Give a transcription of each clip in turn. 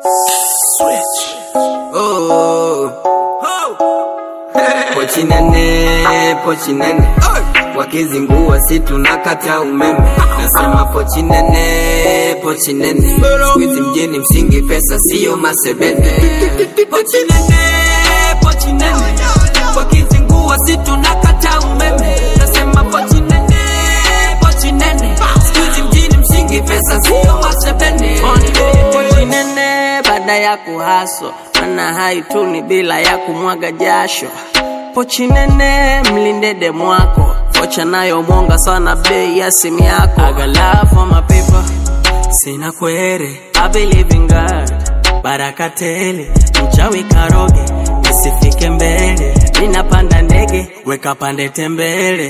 Pochi nene, pochi nene wakizingua si tunakata umeme. Nasema pochi nene, pochi nene wizi mjini msingi pesa siyo masebene. Pochi nene, pochi nene wakizingua si tunakata umeme. Nasema pochi nene, pochi nene wizi mjini msingi pesa siyo masebene. Pochi nene baada ya kuhaso, mana haituni bila ya kumwaga jasho. Pochi nene mlinde demu wako, vocha nayo mwonga sana bei ya simu yako. I got love for my people, sina kwere. I believe in God, baraka tele, mchawi karoge, nisifike mbele. Ninapanda ndege, weka pande tembele.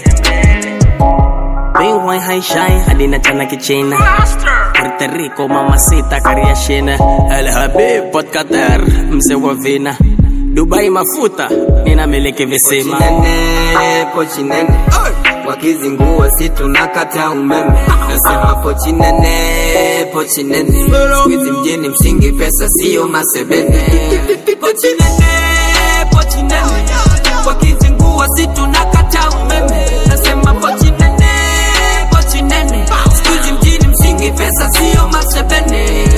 Bingwai haishai hadi na chana kichina Puerto Rico mamacita kariashina El Habib Port Qatar mzee wa vina Dubai mafuta ninamiliki Pochi visima nene, pochi nene wakizingua si tunakata umeme. Nasema pochi nene, pochi nene wizi mjini msingi pesa siyo masebene. Pochi nene, pochi nene wakizingua si tunakata umeme. Nasema pochi nene, pochi nene wizi mjini msingi pesa siyo masebene.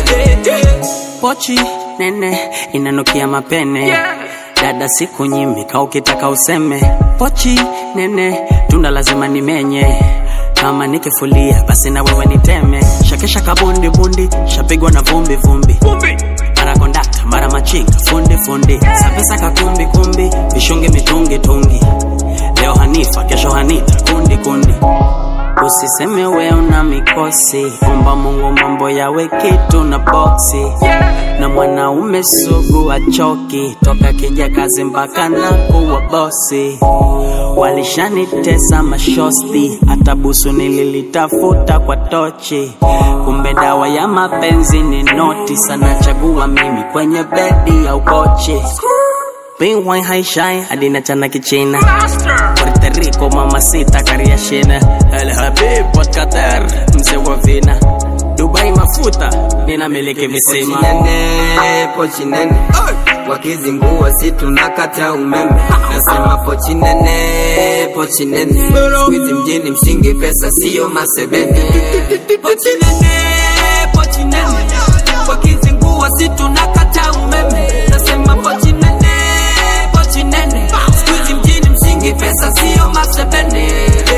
Pochi nene inanukia mapene Dada siku nyimika ukitaka useme Pochi nene tunda lazima nimenye kama nikifulia basi na wewe niteme shakesha kabundi bundi shapigwa na vumbi vumbi mara kondakta mara machinga fundi fundi sapesa kakumbi kumbi vishungi mitungi tungi leo hanifa kesho hanita kundi kundi Usiseme we una mikosi, omba Mungu mambo yawe kitu na boksi. Na mwanaume sugu achoki, toka kija kazi mpaka na kuwa bosi. Walishanitesa mashosti, hata busu nililitafuta kwa tochi. Kumbe dawa ya mapenzi ni noti, sana chagua mimi kwenye bedi au kochi. Bingwai haishai hadi na chana kichina Puerto Rico mamacita kariashina El Habib Port Qatar mzee wa vina Dubai mafuta ninamiliki Pochi visima nene, pochi nene wakizingua si tunakata umeme. Nasema pochi nene, pochi nene wizi mjini msingi pesa siyo masebene. Pochi nene, pochi nene wakizingua si tunakata umeme. Nasema pochi nene, pochi nene wizi mjini msingi pesa siyo masebene.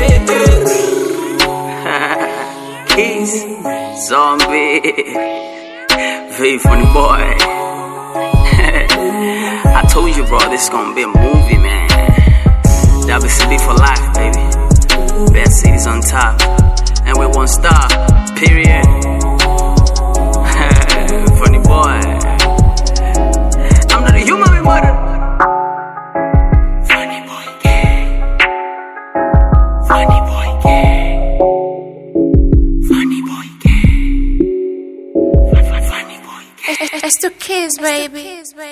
Keys Zombie Very funny boy I told you bro this gonna be a movie man WCB for life baby Best cities on top And we one star Period Funny boy I'm not a human remote Funny boy gang Funny boy gang Funny boy gang Funny boy gang It's the kids, baby.